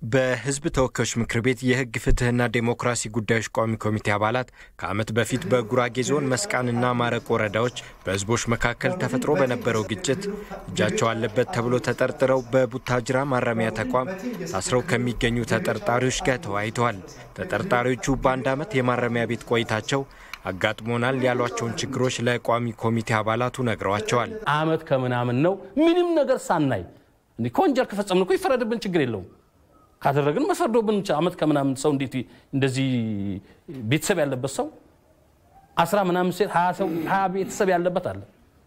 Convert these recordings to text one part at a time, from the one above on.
በሕዝብ ተወካዮች ምክር ቤት የሕግ ፍትሕና ዴሞክራሲ ጉዳዮች ቋሚ ኮሚቴ አባላት ከዓመት በፊት በጉራጌ ዞን መስቃንና ማረቆ ወረዳዎች በሕዝቦች መካከል ተፈጥሮ በነበረው ግጭት እጃቸው አለበት ተብሎ ተጠርጥረው በቡታጅራ ማረሚያ ተቋም ታስረው ከሚገኙ ተጠርጣሪዎች ጋር ተወያይተዋል። ተጠርጣሪዎቹ በአንድ ዓመት የማረሚያ ቤት ቆይታቸው አጋጥሞናል ያሏቸውን ችግሮች ለቋሚ ኮሚቴ አባላቱ ነግረዋቸዋል። ዓመት ከምናምን ነው ምንም ነገር ሳናይ ከወንጀል ከፈጸምን እኮ ይፈረድብን ችግር የለውም ካደረግን መፈርዶብን ዓመት ከምናምን ሰው እንዴት እንደዚህ ቤተሰብ ያለበት ሰው አስራ ምናምን ሴት ሀያ ቤተሰብ ያለበት አለ።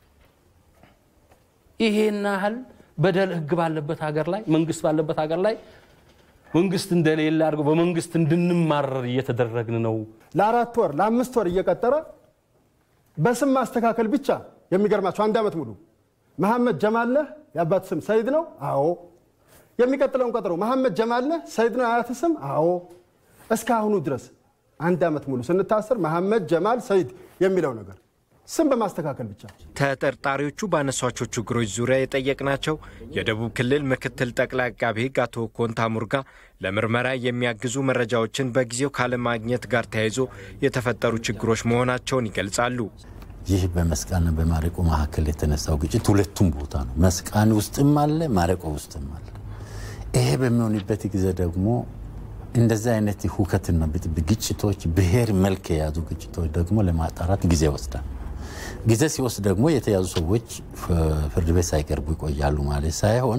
ይሄን ያህል በደል ህግ ባለበት ሀገር ላይ መንግስት ባለበት ሀገር ላይ መንግስት እንደሌለ አድርገው በመንግስት እንድንማረር እየተደረግን ነው። ለአራት ወር ለአምስት ወር እየቀጠረ በስም ማስተካከል ብቻ የሚገርማቸው አንድ ዓመት ሙሉ መሐመድ ጀማል ነህ የአባት ስም ሰይድ ነው? አዎ የሚቀጥለውን ቀጠሮ መሐመድ ጀማል ነህ ሰይድ ነው አያት ስም? አዎ። እስከ አሁኑ ድረስ አንድ ዓመት ሙሉ ስንታሰር መሐመድ ጀማል ሰይድ የሚለው ነገር ስም በማስተካከል ብቻ። ተጠርጣሪዎቹ ባነሷቸው ችግሮች ዙሪያ የጠየቅናቸው የደቡብ ክልል ምክትል ጠቅላይ አቃቤ ሕግ አቶ ኮንታ ሙርጋ ለምርመራ የሚያግዙ መረጃዎችን በጊዜው ካለማግኘት ጋር ተያይዞ የተፈጠሩ ችግሮች መሆናቸውን ይገልጻሉ። ይህ በመስቃንና በማረቆ መካከል የተነሳው ግጭት ሁለቱም ቦታ ነው። መስቃን ውስጥም አለ፣ ማረቆ ውስጥም አለ። ይሄ በሚሆንበት ጊዜ ደግሞ እንደዚህ አይነት ሁከትና ብጥብጥ ግጭቶች ብሔር መልክ የያዙ ግጭቶች ደግሞ ለማጣራት ጊዜ ይወስዳል። ጊዜ ሲወስድ ደግሞ የተያዙ ሰዎች ፍርድ ቤት ሳይቀርቡ ይቆያሉ ማለት ሳይሆን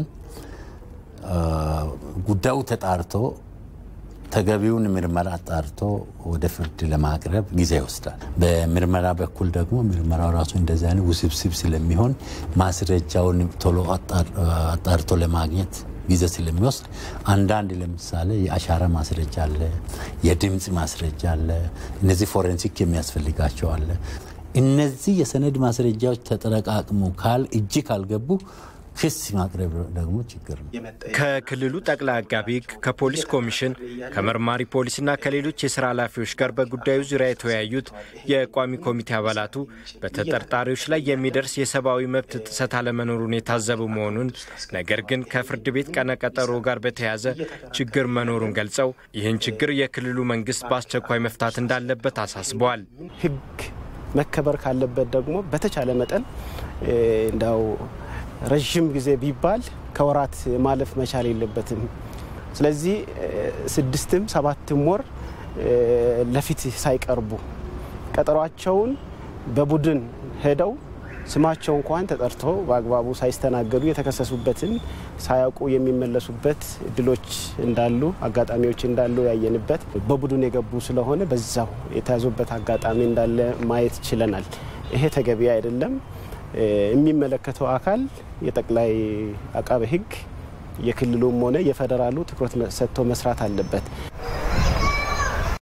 ጉዳዩ ተጣርቶ ተገቢውን ምርመራ አጣርቶ ወደ ፍርድ ለማቅረብ ጊዜ ይወስዳል። በምርመራ በኩል ደግሞ ምርመራው ራሱ እንደዚህ አይነት ውስብስብ ስለሚሆን ማስረጃውን ቶሎ አጣርቶ ለማግኘት ጊዜ ስለሚወስድ አንዳንድ ለምሳሌ የአሻራ ማስረጃ አለ፣ የድምፅ ማስረጃ አለ፣ እነዚህ ፎረንሲክ የሚያስፈልጋቸው አለ። እነዚህ የሰነድ ማስረጃዎች ተጠረቃቅሞ ካል እጅ ካልገቡ ክስ ማቅረብ ደግሞ ችግር ነው። ከክልሉ ጠቅላይ አቃቢ ሕግ ከፖሊስ ኮሚሽን ከመርማሪ ፖሊስና ከሌሎች የስራ ኃላፊዎች ጋር በጉዳዩ ዙሪያ የተወያዩት የቋሚ ኮሚቴ አባላቱ በተጠርጣሪዎች ላይ የሚደርስ የሰብአዊ መብት ጥሰት አለመኖሩን የታዘቡ መሆኑን፣ ነገር ግን ከፍርድ ቤት ቀነቀጠሮ ጋር በተያያዘ ችግር መኖሩን ገልጸው ይህን ችግር የክልሉ መንግስት በአስቸኳይ መፍታት እንዳለበት አሳስበዋል። ሕግ መከበር ካለበት ደግሞ በተቻለ መጠን እንዳው ረዥም ጊዜ ቢባል ከወራት ማለፍ መቻል የለበትም። ስለዚህ ስድስትም ሰባትም ወር ለፊት ሳይቀርቡ ቀጠሯቸውን በቡድን ሄደው ስማቸው እንኳን ተጠርቶ በአግባቡ ሳይስተናገዱ የተከሰሱበትን ሳያውቁ የሚመለሱበት እድሎች እንዳሉ አጋጣሚዎች እንዳሉ ያየንበት በቡድን የገቡ ስለሆነ በዛው የተያዙበት አጋጣሚ እንዳለ ማየት ችለናል። ይሄ ተገቢ አይደለም። የሚመለከተው አካል የጠቅላይ አቃቤ ሕግ የክልሉም ሆነ የፌዴራሉ ትኩረት ሰጥቶ መስራት አለበት።